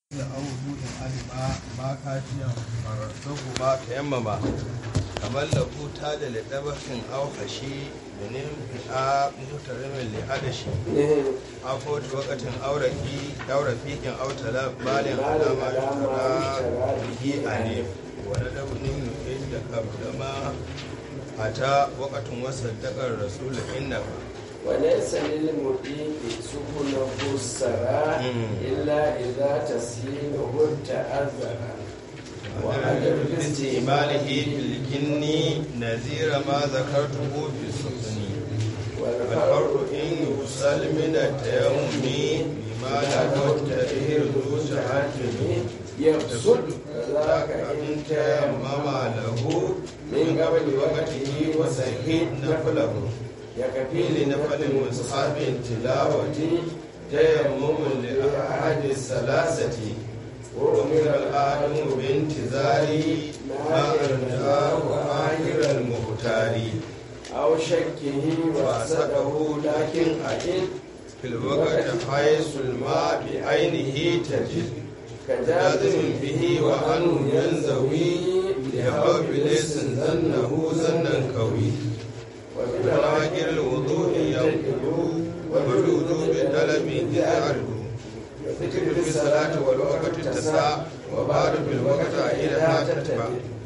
أو وجود علم ما كافيا فرده تيمما kamar lahu ta da liɗabakin aukashi da nimfi'a mutarimin li'adashi a kotu wakatin auraki aurafikin autala balin alama shukara bihi a ne wani dabunin nufin da kabdama a ta wakatin wasan dakar rasulun inna ba وليس للمطيق سبله السراء إلا إذا تسهيله تأذر وعدم استعماله بالجن نذير ما ذكرته في السفن والفرق إن يوصل من التيمم بما لا تطهير ذو تحكم يقصد ذاك إن تيمم له من قبل وقته وسهيد نفله يكفي لنفل مصحاب تلاوة تيمم لأحد الثلاثة وأمر الآدم بانتظار ما أرجاه آخر المختار أو شكه وصده لكن أكيد في الوقت حيث الماء بعينه تجد كجازم به وأنه ينزوي لخوف ليس ظنه ظنا قوي وبراجر الوضوء ينقل وبالوضوء طلب يعرض ذكر في الصلاة والوقت تسع وبعد في الوقت إلى تتبع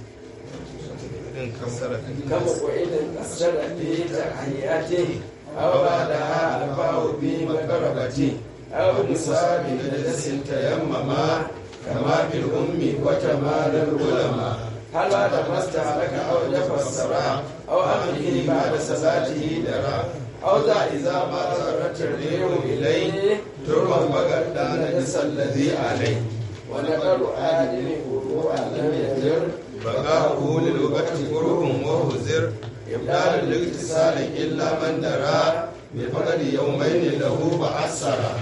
كم قعد أسر في تحياته أو بعدها ألفاه بمقربته أو بصاب نجس تيمما كما في الأم وكمال العلماء هل بعد ما استهلك أو جف السراء أو أمره بعد صلاته درا أو ذا إذا ما ضرت الريح إليه تربا بغدا نجس الذي عليه ونقر آدم وضوءا لم يجر بقاؤه للوقت كره وهزر إبدال الاغتسال إلا من درى بفقد يومين له بعسرا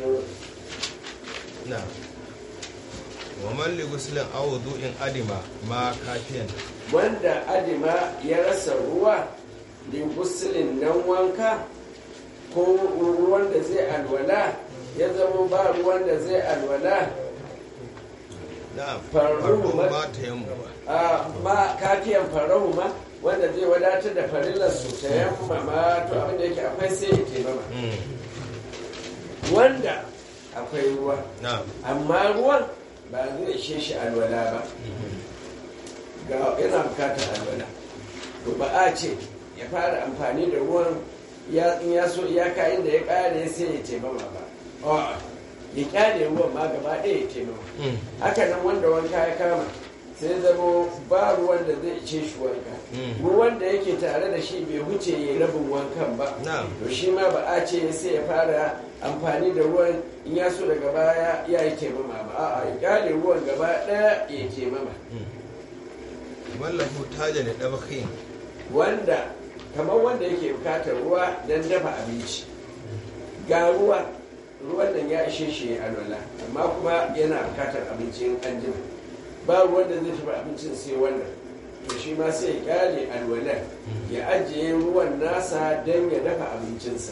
نعم ومن لغسل أو وضوء أدم ما كافيا wanda adima ya rasa ruwa lingusilin nan wanka ko ruwan da zai alwala ya zama ba ruwan da zai alwala نعم فرض فرض ما- ما تيمم a ma kafiyan farahu ma wanda zai wadatar da farillar su ta yamma ma to abin da yake akwai sai ya taimama wanda akwai ruwa نعم amma ruwan ba zai ishe shi alwala ba ga yana bukatar alwala to ba a ce ya fara amfani da ruwan ya in ya so iyaka inda ya kare sai ya taimama ba A'a, ya kyale ruwan ma gaba ɗaya ya taimama haka nan wanda wanka ya kama sai zamo ba ruwan da zai ce shi wanka Mm. ruwan da yake tare da shi bai huce ya rabin wankan ba Na'am. to shi ma ba a ce sai ya fara amfani da ruwan in ya so daga baya ya yi taimama ba a'a ya kyale ruwan gaba ɗaya ya taimama wallahu taja da ɗabakhin wanda kamar wanda yake bukatar ruwa don dafa abinci ga ruwa ruwan nan ya ishe shi ya alwala amma kuma yana bukatar abincin anjima ba ruwan da zai tafi abincin sai wannan to shi ma sai ya kyale alwalar ya ajiye ruwan nasa don ya dafa abincinsa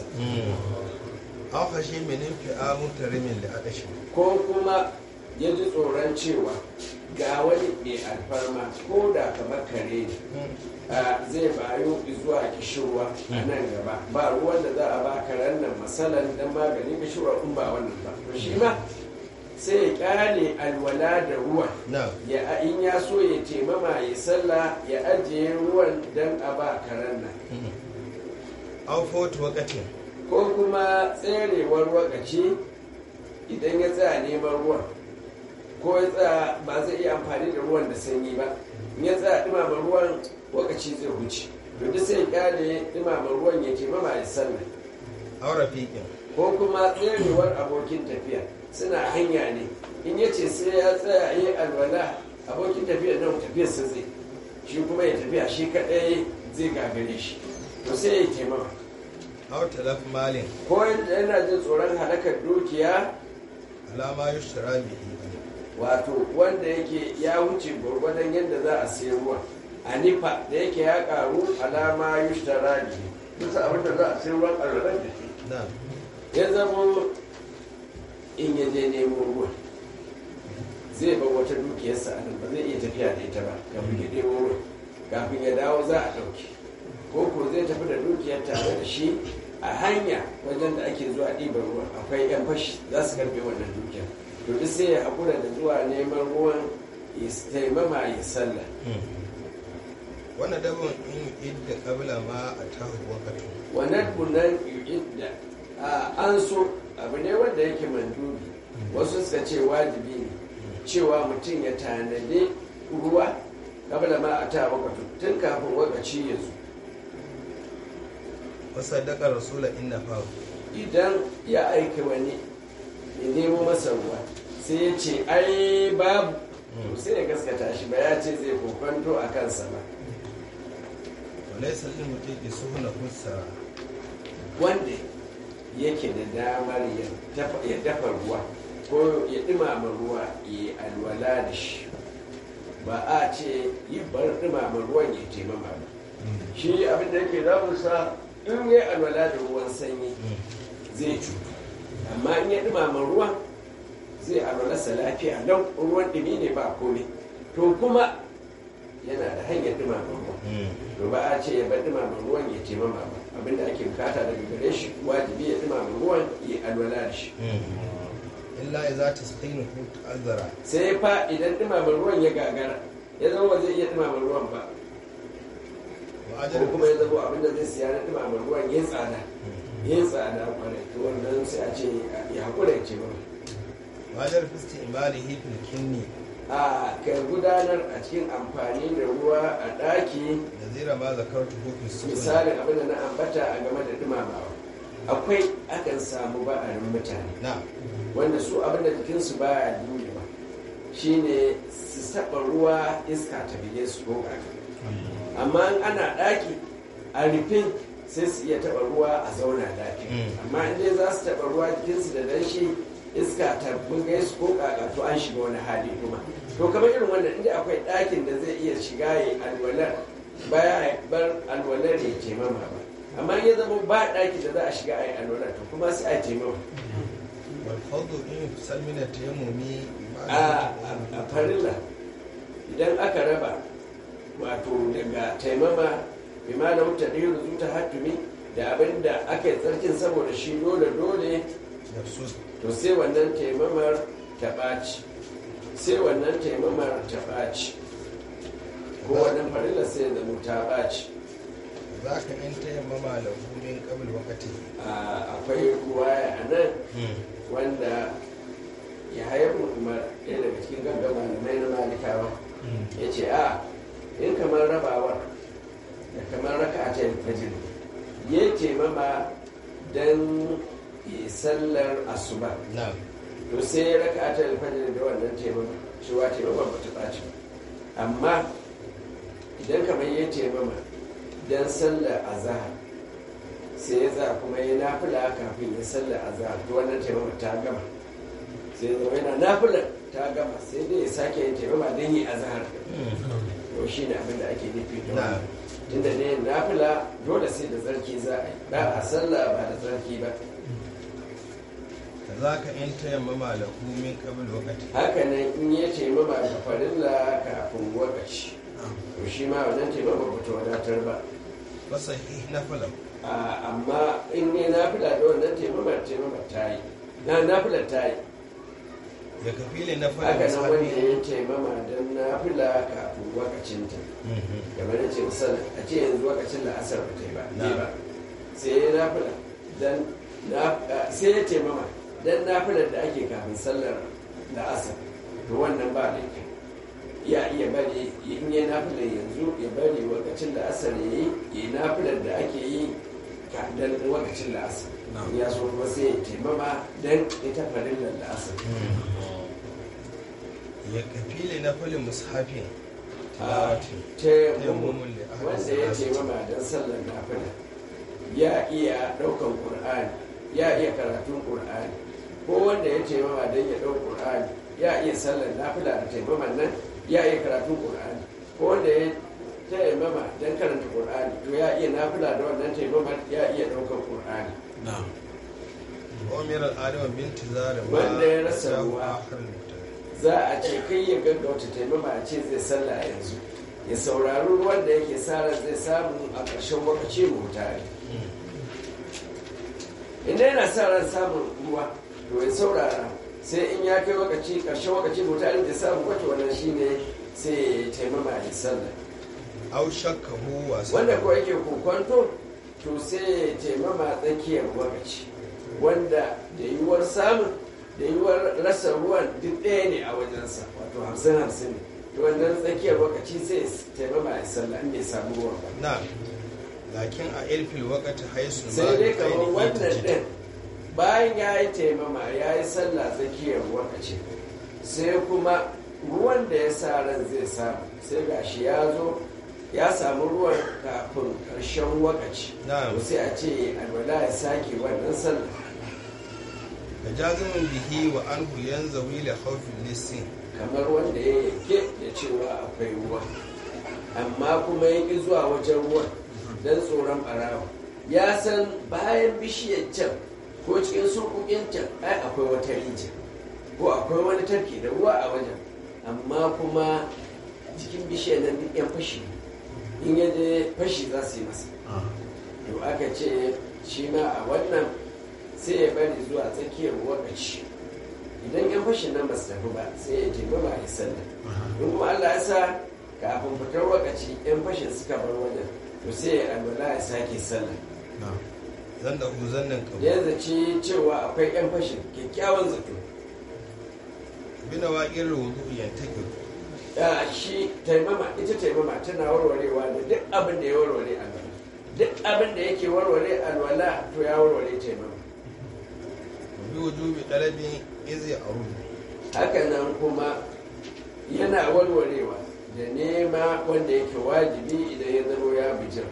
an fashe minin fi'a mutarimin da adashi ko kuma ya ji tsoron cewa ga wani mai alfarma ko da kamar kare ne a zai bayu zuwa kishirwa a nan gaba ba ruwan da za a ba karen nan matsalan don maganin kishirwa in ba wannan ba to shi ma sai ya kyale alwala da ruwan na ya in ya so ya taimama ya sallah ya ajiye ruwan don a ba karen nan an fotu wakatin ko kuma tserewar wakaci idan ya tsaya neman ruwan ko ya tsaya ba zai iya amfani da ruwan da sanyi ba in ya tsaya dumama ruwan wakaci zai wuce to duk sai ya kyale dumama ruwan ya ke mama ya sallah aura fiƙin ko kuma tserewar abokin tafiya suna hanya ne in ya ce sai ya tsaya yi alwala abokin tafiya nan tafiyar sa zai shi kuma ya tafiya shi kaɗai zai gagare shi to sai ya taimama aw talaf malin ko yana jin tsoron halakar dukiya alama yushtara bihi wato wanda yake ya wuce gwargwadon yadda za a sayi ruwa a nifa da yake ya karu alama yushtara bihi duk abin da za a sayi ruwan alwalar da shi na ya zamo in ya je nemo ruwa zai bar wata dukiyarsa a nan ba zai iya tafiya da ita ba kafin ya ɗebo ruwan kafin ya dawo za a ɗauke ko ko zai tafi da dukiyar tare da shi a hanya wajen da ake zuwa ɗiban ruwan akwai yan fashi za su karɓe wannan dukiyar to duk sai ya haƙura da zuwa neman ruwan ya taimama ya sallah wannan dabon in idda kabla ma a tahu wakatu wannan bunan yu'idda a an so abu ne wanda yake mandubi wasu suka ce wajibi ne cewa mutum ya tanade ruwa kabla ma a ta wakatu tun kafin wakaci ya zo wasadaka rasula inna fahu idan ya aika wani ya nemo masa ruwa sai ya ce ai babu to sai ya gaskata shi ba ya ce zai kokwanto a kansa ba walaysa lil mutiqi suhuna fussara wanda yake da damar ya dafa- ya dafa ruwa ko ya dumama ruwa ya alwala da shi ba a ce ya bar dumama ruwan ya taimama ba shi abin da yake damunsa in ya alwala da ruwan sanyi zai cutu amma in ya dumama ruwan zai alwalarsa lafiya don ruwan dumi ne ba komai to kuma yana da hanyar dumama ruwa to ba a ce ya bar dumama ruwan ya taimama ba abinda ake bukata daga gare shi wajibi ya dumama ruwan ya alwala da shi illa idza tasqinu ta'azzara sai fa idan dumama ruwan ya gagara ya zama ba zai iya dumama ruwan ba wa ko kuma ya zama abinda zai siya na dumama ruwan ya tsada ya tsada kwarai to wannan sai a ce ya hakura ya ce ba wajar fisti imalihi fil kinni a kan gudanar a cikin amfani da ruwa a ɗaki nazira ma zakartu fi sunna misalin abin da na ambata a game da dumamawa akwai akan samu ba'arin mutane na wanda su abin da jikinsu baya jurewa shine su taɓa ruwa iska ta bige su ko kaka amma in ana ɗaki a rufin sai su iya taɓa ruwa a zauna ɗaki Mm. amma in dai za su taɓa ruwa jikinsu da danshi iska ta bugai su ko kaka to an shiga wani hali kuma to kamar irin wannan inda akwai ɗakin da zai iya shiga ya alwalar baya ya bar alwalar ya taimama ba amma in ya zama ba ɗaki da za a shiga a yi alwalar to kuma sai a taimama wal fadlu in fisal min at-tayammumi a a farilla idan aka raba wato daga taimama bima da wuta ɗaya zuta hatumi da abin da aka yi tsarkin saboda shi dole dole nafsu to sai wannan taimamar ta ɓaci sai wannan taimamar ta ɓaci ko wannan farilla sai da mu ta ɓaci zaka in tayammama lahu min qabl waqti A- akwai ruwaya a nan wanda ya haifar umar ɗaya daga cikin gaggan malamai na malikawa ya ce a in kamar rabawar da kamar raka a cikin fajir ya ce mama don yi sallar asuba na to sai ya raka a cikin fajir da wannan taimama cewa taimama ba ta ɓaci ba amma idan kamar ya taimama don sallar azahar sai ya za kuma ya nafila kafin ya sallar azahar to wannan taimama ta gama sai ya zama yana nafilar ta gama sai dai ya sake yin taimama don yi azahar to shi ne abin da ake nufi da na wannan tunda ne nafila dole sai da tsarki za a yi ba a sallah ba da tsarki ba zaka in tayammama lahu min qabl waqti haka nan in ya taimama ga farilla kafin wakaci to shi ma wannan taimama ba ta wadatar ba fasahih nafala A- amma in ne nafila da wannan taimama taimama ta yi na nafila ta yi ya kafile nafala haka nan wanda musabi ya taimama don nafila kafin wakacinta kamar da ce misali a ce yanzu wakacin da asar ba ta yi ba Na. ne ba sai ya nafila dan na- sai ya taimama dan nafilar da ake kafin sallar da asar to wannan ba laifi ya iya bari in yi nafilar yanzu ya bari wakacin da asar ya yi ya yi nafilar da ake yi ka dan wakacin da asar ya so kuma sai ya taimama dan ita farillar da asar ya kafile nafala mushafin a tilawati taimamu wanda ya taimama don sallar nafila ya iya ɗaukan ƙur'ani ya iya karatun ƙur'ani ko wanda ya taimama don ya ɗau ƙur'ani ya iya sallar nafila da taimaman nan ya iya karatun ƙur'ani ko wanda ya taimama don karanta ƙur'ani to ya iya nafila da wannan taimaman ya iya ɗaukan ƙur'ani umar al-adama binti zara Wanda ya rasa ruwa. za a ce kai ya gaggauta taimama a ce zai sallah yanzu ya saurari ruwan da yake sa zai samu a ƙarshen lokaci mutane inda yana sa ran samun ruwa to ya saurara sai in ya kai lokaci ƙarshen lokaci mutane da samu kwato wannan shine sai ya taimama ya sallah au shakkahu wa wanda ko yake kokonto to sai ya taimama tsakiyar lokaci wanda da yiwuwar samun da yiwuwar rasa ruwan duk ɗaya ne a wajensa wato hamsin hamsin ne to wannan tsakiyar lokaci sai ya taimama ya sallah in bai samu ruwan ba na lakin a ilfil wakati haisu sai dai kamar wannan ɗin bayan ya yi taimama ya yi sallah tsakiyar lokaci sai kuma ruwan da ya sa ran zai samu sai gashi ya zo ya samu ruwan kafin ƙarshen wakaci Na'am. sai a ce alwala ya sake wannan sallah da jazimin bihi wa anhu yanzawi li khawfin lissin kamar wanda ya yake da cewa akwai ruwa amma kuma ya ƙi zuwa wajen ruwan don tsoron ɓarawa ya san bayan bishiyar can ko cikin surkukin can ai akwai wata rijiya ko akwai wani tafki da ruwa a wajen amma kuma cikin bishiyar nan duk yan fashi in ya je fashi za su yi masa to aka ce shi ma a wannan sai ya bari zuwa tsakiyar wakaci idan yan fashin nan ba su tafi ba sai ya je ba ya sallah in kuma Allah ya sa kafin fitar wakaci yan fashin suka bar wajen to sai ya alwala ya sake sallah zan da hu zannan kabu ya zaci cewa akwai yan fashin kyakkyawan zato bina waƙin rudu yantake ya shi taimama ita taimama tana warwarewa da duk abin da ya warware alwala duk abin da yake warware alwala to ya warware taimama bi wujubi dalabin izi arudu hakanan kuma yana warwarewa da nema wanda yake wajibi idan ya zama ya bijira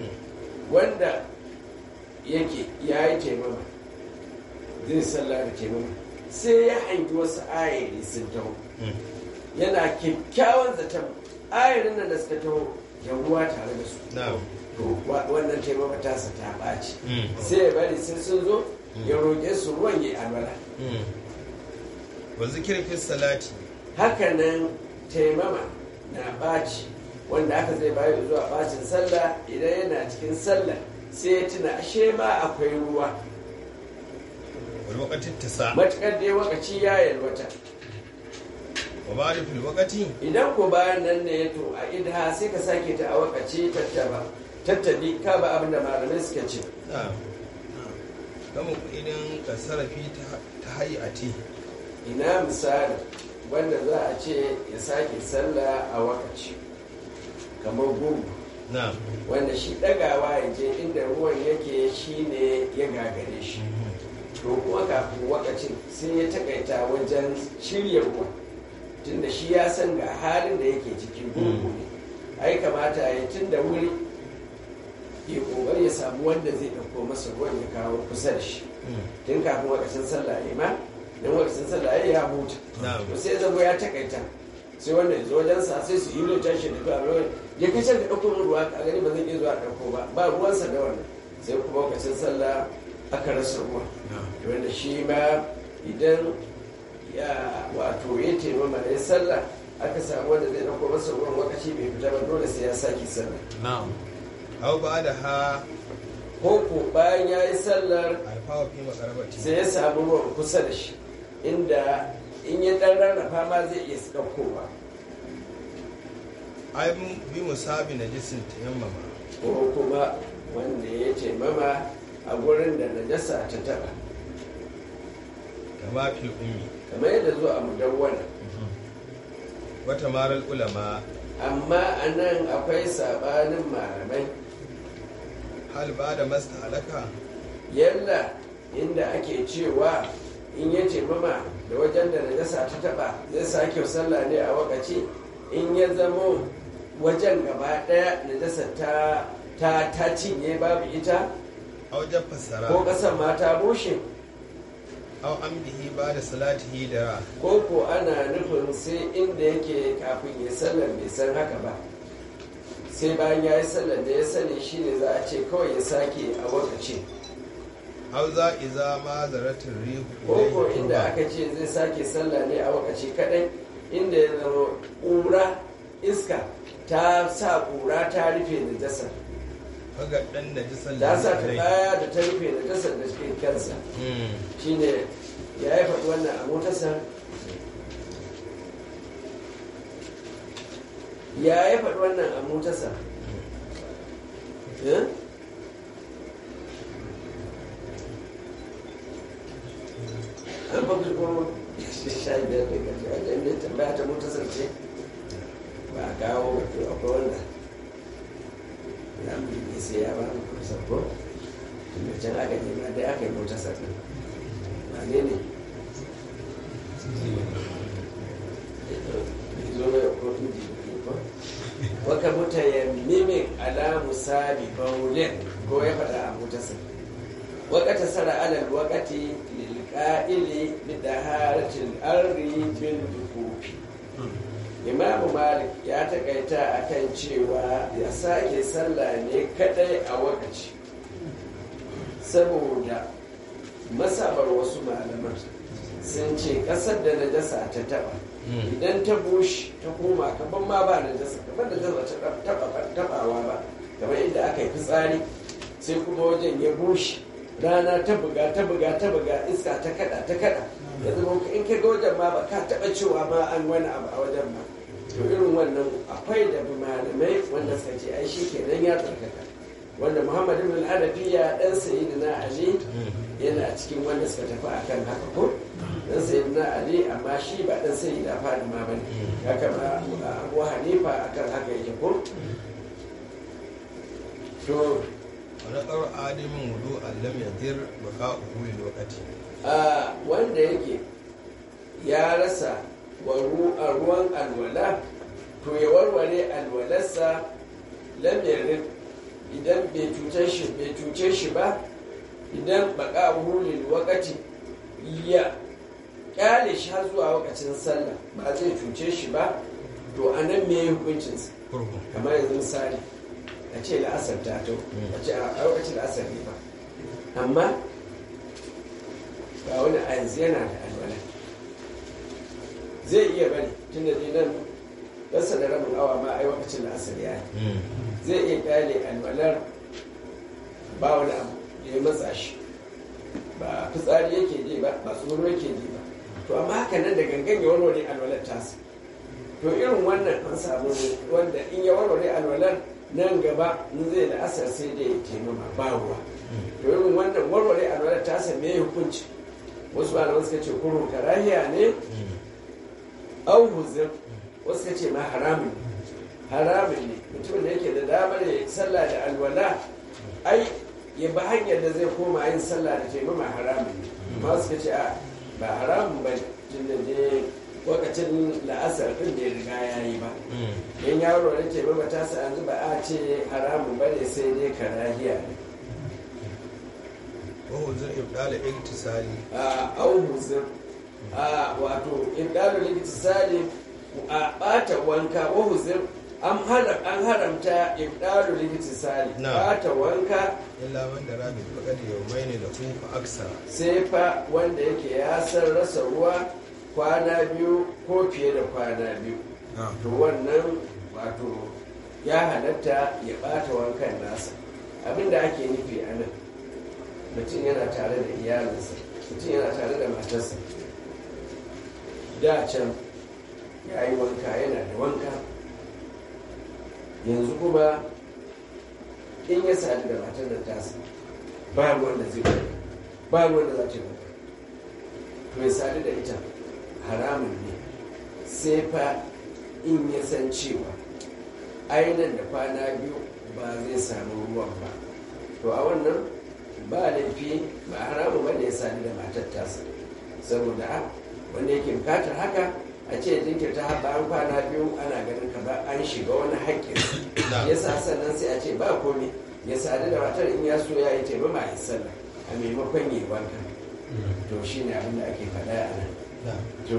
wanda yake ya yi taimama zai sallah da taimama sai ya hangi wasu ayari sun taho yana kyakkyawan zaton ayarin nan da suka taho da ruwa tare da su na to wa- wannan taimama tasa ta ɓaci sai ya bari sai sun zo ya roƙe su ruwan ya alwala wa zikir fi salati hakanan taimama na ɓaci wanda aka zai bayo zuwa ɓacin sallah idan yana cikin sallah sai ya tuna ashe ma akwai ruwa wal waqati tisa matuƙar dai wakaci ya yalwata wa ba'da fil waqati idan ko bayan nan ne to a idha sai ka sake ta a wakaci tattaba tattabi ka ba abin da malamai suka ce na kama idan ka sarrafi ta hayati ina misali wanda za a ce ya sake sallah a wakaci kamar gungu na wanda shi ɗagawa ya je inda ruwan yake shi ne ya gagare shi to kuma kafin wakacin sai ya takaita wajen shirya ruwan tunda shi ya san ga halin da yake ciki gurgu ne ai kamata ya tun da wuri ya kokari ya samu wanda zai ɗauko masa ruwan ya kawo kusa da shi tun kafin wakacin sallah ya ma don wakacin sallah ya ya huta Na'am. to sai zama ya takaita sai wannan ya zo wajen sa sai su yi da tashi da zuwa ruwan ya kai can ka ɗauko min ruwa a gani ba zan iya zuwa ɗauko ba ba ruwansa da wannan sai kuma wakacin sallah aka rasa ruwa wanda shi ma idan ya wato ya taimama da ya sallah aka samu wanda zai ɗauko masa ruwan wakaci bai fita ba dole sai ya sake sallah na'am aw ba'da ha ko ko bayan ya yi sallar alfawa fi makarabati sai ya samu ruwan kusa da shi inda in ya ɗan rarrafa ma zai iya ɗaukowa ai bi musabi najisin tayammama ko kuma wanda ya taimama a gurin da najasa ta taɓa kama fi ummi kamar yadda zuwa a mudawwana wata maral ulama amma a nan akwai sabanin malamai hal ba da masta halaka yalla inda ake cewa in ya taimama da wajen da najasa ta taba zai sake sallah ne a wakaci in ya zamo wajen gaba daya najasa ta ta ta cinye babu ita aw jaffa sara ko kasan ma ta bushe aw amdihi ba da salatihi da ko ko ana nufin sai inda yake kafin ya sallar bai san haka ba sai bayan ya yi sallar da ya sani shine za a ce kawai ya sake a wakaci hau za iza ma zaratin rihu ko inda aka ce zai sake sallah ne a wakaci kadai inda ya zama ƙura iska ta sa ƙura ta rufe da jasar kaga dan da jisan ta sa ta baya da ta rufe da jasar da cikin kansa shine ya yi faɗi wannan a motarsa ya yi faɗi wannan a motarsa Eh? an ba ko sha biyar da karshe wajen ne tambaya ta motarsa ce ba a kawo to akwai wanda ya mulki sai ya ba mu kusa ko tunda can aka nema dai aka yi motarsa ɗin ba ne ne zo mai kotu jibiri ko waka mutayammimin ala musabi baulin ko ya faɗa a motarsa wakata sara alal wakati lilqa'ili bi daharatil ardi bil dukufi imamu malik ya takaita akan cewa ya sake sallah ne kadai a wakaci saboda masabar wasu malaman sun ce kasar da najasa ta taba idan ta bushe ta koma kaban ma ba najasa kaban da najasa ta tabawa ba kamar inda aka yi fitsari sai kuma wajen ya bushe rana ta buga ta buga ta buga iska ta kada ta kada ya zama in ka ga wajen ma ba ka taba cewa ma an wani abu a wajen ma to irin wannan akwai da malamai wanda suka ce ai shi kenan ya tsarkaka wanda muhammad ibn al-hanafiya dan sayyidina ali yana cikin wanda suka tafi akan haka ko dan sayyidina ali amma shi ba dan sayyida fatima bane haka ma abu hanifa akan haka yake ko to wani ƙar adamin wudu allam ya dir baka uhu lokaci a wanda yake ya rasa a ruwan alwala to ya warware alwalarsa lam yarid idan bai cuce shi bai cuce shi ba idan baka hulil wakati ya kyale shi har zuwa wakacin sallah ba zai cuce shi ba to a nan me hukuncinsa kurhu kamar yanzu misali a ce la'asar ta to a ce a lokacin la'asar ne ba amma ga wani a yanzu yana da alwala zai iya bari tun da nan rasa da rabin awa ma ai lokacin la'asar ya yi zai iya kyale alwalar ba wani abu da ya matsa shi ba fitsari yake ji ba ba tsoro yake ji ba to amma haka nan da gangan ya warware alwalar tasa to irin wannan an samu wanda in ya warware alwalar nan gaba in zai da asar sai da ya taimama ba ruwa to irin wannan warware alwalar tasa me hukunci wasu malaman suka ce kurun karahiya ne au huzur wasu suka ce ma haramun ne haramun ne mutumin da yake da damar ya sallah da alwala ai ya ba hanyar da zai koma yin sallah da taimama haramun ne amma suka ce a ba haramun ba tun da je lokacin la'asar din da ya riga ya yi ba in yaro da ce ba ta sa yanzu ba a ce haramun ba ne sai dai karahiya ne wahu zai ibdala iktisali a au huzur a wato ibdalu liktisali a bata wanka wa huzur an haram an haramta ibdalu liktisali Na. bata wanka illa wanda rabi fakad yawmaini da hu fa aksara sai fa wanda yake ya san rasa ruwa kwana biyu ko fiye da kwana biyu to wannan wato ya halatta ya bata wankan nasa abinda ake nufi a nan mutum yana tare da iyalinsa mutum yana tare da matarsa da can ya yi wanka yana da wanka yanzu kuma in ya sadu da matar da tasa ba ruwan da zai wanka ba ruwan da za ta yi wanka to ya sadu da ita haramun ne sai fa in ya san cewa ainihin da kwana biyu ba zai samu ruwan ba to a wannan ba laifi ba haramun ba ne ya sadu da matar tasa saboda a wanda yake bukatar haka a ce jinkirta har bayan kwana biyu ana ganin ka ba an shiga wani haƙƙin ya sa sannan sai a ce ba komai ya sadu da matar in ya so ya yi taimama ya sallah a maimakon yi wanka to shi ne abin da ake faɗa a nan to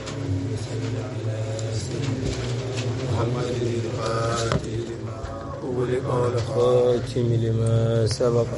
محمد الفاتح لما أغلق والخاتم لما سبق